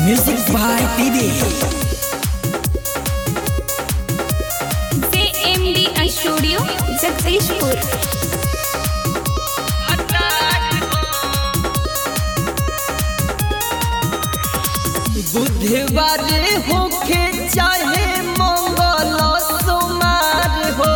Music by Didi. JMDI Studio, Jagdishpur. बुधवार होखे चाहे मंगल सोमार हो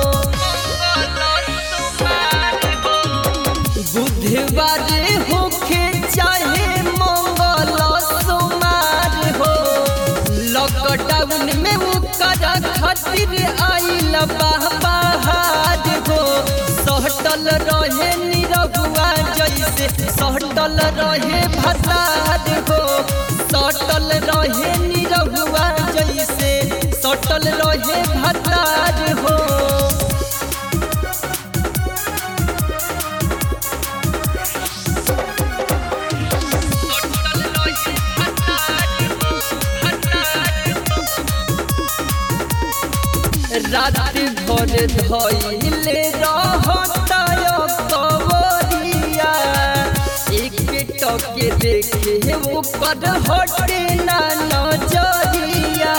बुधवार होखे चाहे मंगल सोमार हो लॉकडाउन में ओकर खातिर आइल बाहर हो सहटल रहे निरहुआ जैसे सहटल रहे भसार हो सटल रहे निरहुआ जैसे सटल रहे भतार हो रात भर धैले रहताय कवरिया एक टके देखे ऊपर हटे ना नजरिया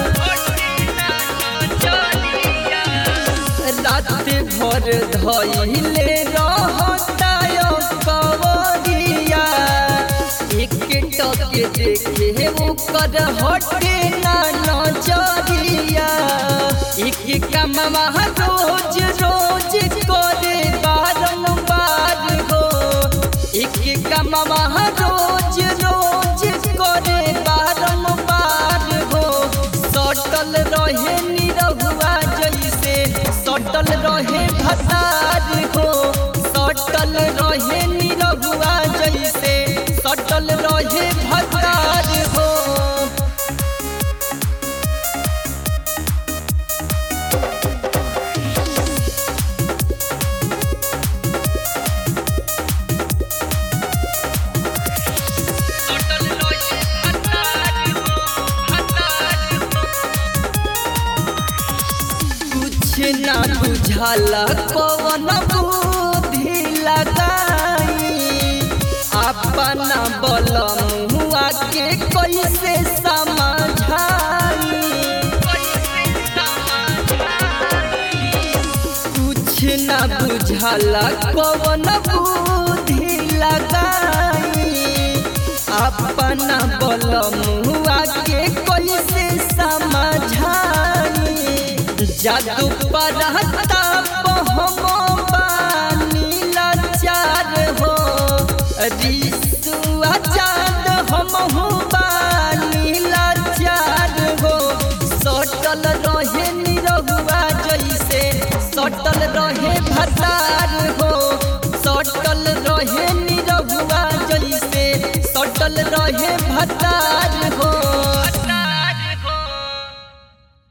रात भर धैले रहताय कवरिया एक टके देखे ऊपर हटे ना नजरिया एक कमवा रोज रोज करे बारंबार हो एक कमवा रोज रोज करे बारंबार हो सटल रहे निरहुआ जैसे सटल रहे भतार हो सटल रहे निरहुआ जैसे सटल रहे भतार हो कुछ ना बुझाला कवन बुद्धि लगाई अपना बल मुआ के कैसे समझाई कुछ ना बुझाला कवन बुद्धि लगाई अपना बल मुआ के कैसे समझाई जादू पर हम बानी लाचार हो रिसुआ चाँद हम बानी लाचार हो सटल रहे निरहुआ जैसे सटल रहे भतार हो सटल रहे निरहुआ जैसे सटल रहे भतार हो